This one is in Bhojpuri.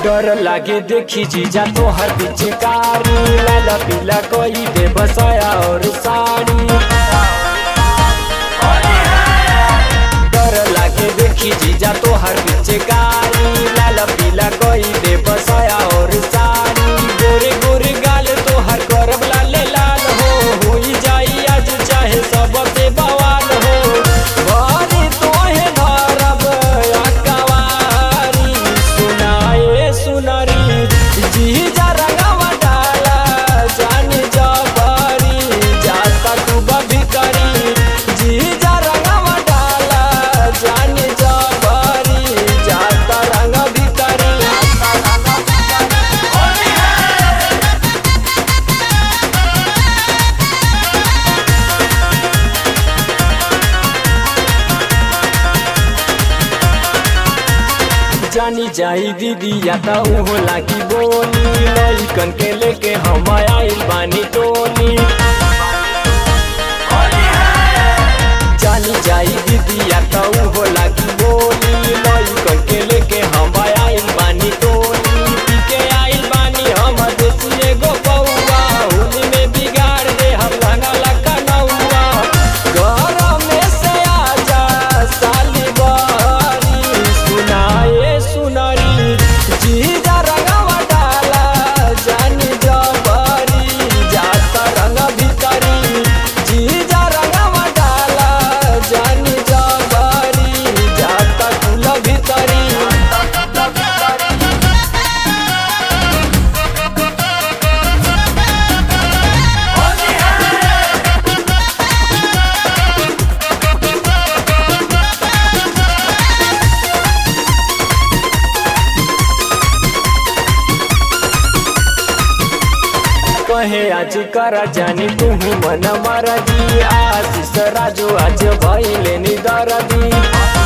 डर लागे देखी जीजा तोहर पिचकारी लाला पीला कोई दे बसाया और साड़ी डर लागे देखी जीजा तोहर पिचकारी लाला पीला कोई दे बसाया और साड़ी गोरे गोरे गाल तोहर करब लाल लाल हो होई जाई आज चाहे सबसे बवाल हो बारी तोहे धरब अकवारी सुनाए सुनरी जीजा रंगवा डाला जान जबरी जाता तू भीतरी जीजा रंगवा डाला जान जबरी जाता रंग भीतरी जानी जाई दीदी या त उहो लागी बोली लइकन के लेके हम आइल बानी टोली जानी जाई दीदी या त उहो लागी बोली लइकन के लेके हम आइल बानी टोली पी के आइल बानी हम देसी एगो बउआ होली में बिगाड़ दे हम रंगा लगा नौआ घर में से आजा साली बारी सुनाए सुनरी जीजा रंगवा डाला जानी जबरी जाता रंग भीतरी जीजा रंगवा डाला जानी जबरी जाता कुल भीतरी कहे आज करा जानी तुहू मन मरदी आशीष राजू आज भैले निदरदी